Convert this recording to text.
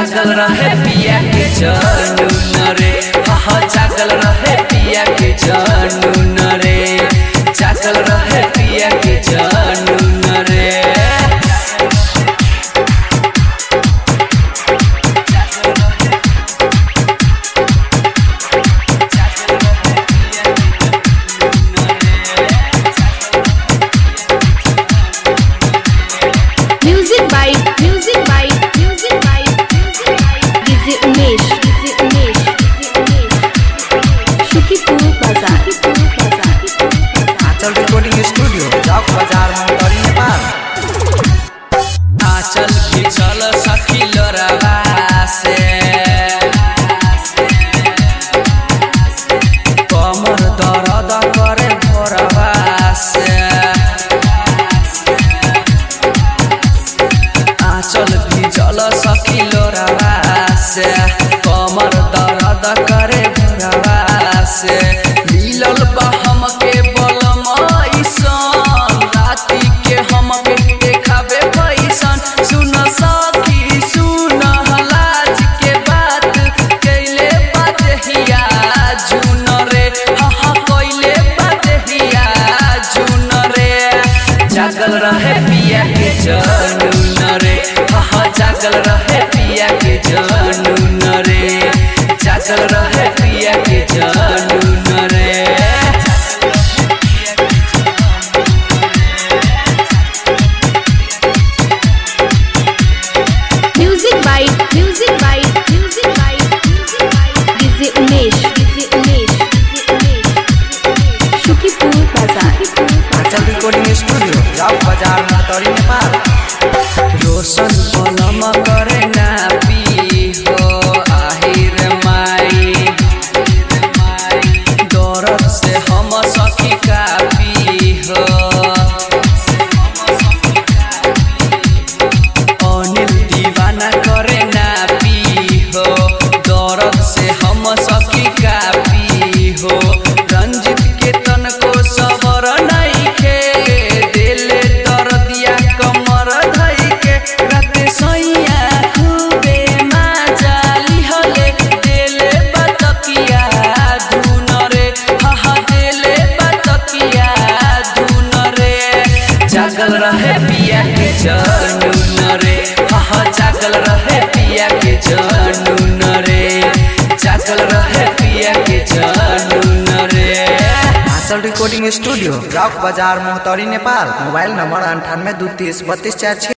जागल रहे पिया के जनून रे हा जागल रहे पिया के जनून रे जागल रहे पिया के जनून रे Music by Music by Music by Music by DJ Umesh DJ Umesh DJ Umesh Shukipur Bazaar Shukipur Bazaar Anchal recording studio चौक बाजार मोटरी नेपाल आचल की चल सखी लोरावा से कमर दर्द करे भोरवा से आचल की चल सखी लोरावा से कमर दर्द करे भोरवा से मिलल बा हमके बलम ऐसन राति के हमके देखाबे पैसन सुन सखी सुन हलाज के बात कैले बात हिया जुन रे हाँ कैले बात हिया जुन रे जागल रहे पिया के जनून रे हाँ जागल रहे पिया के जनून रे जागल रहे पिया के जनून रे Music by Music by Music by Music by DJ Umesh DJ Umesh DJ Umesh Shukipur Bazaar Shukipur Anchal recording studio चौक बाजार मोटरी नेपाल रोशन पलम करे ना पी हो आहिर माई दौरत से हम सखी का पी हो अनिल दीवाना करे ना पी हो दौरत से हम सखी का पी हो रंजित के तन को सबर नहीं के दिले दर्दिया कमर धई के राते सैया खूबे माजाली हले दिले बतकिया धुन रे हा हा दिले बतकिया धुन रे जागल रहे पिया के जनून रे हा हा जागल रहे पिया के जनून रे जागल रहे पिया के जनून रे आंचल रिकॉर्डिंग स्टूडियो चौक बाजार मोहतरी नेपाल मोबाइल नंबर अंठानवे दू तीस बत्तीस चार छः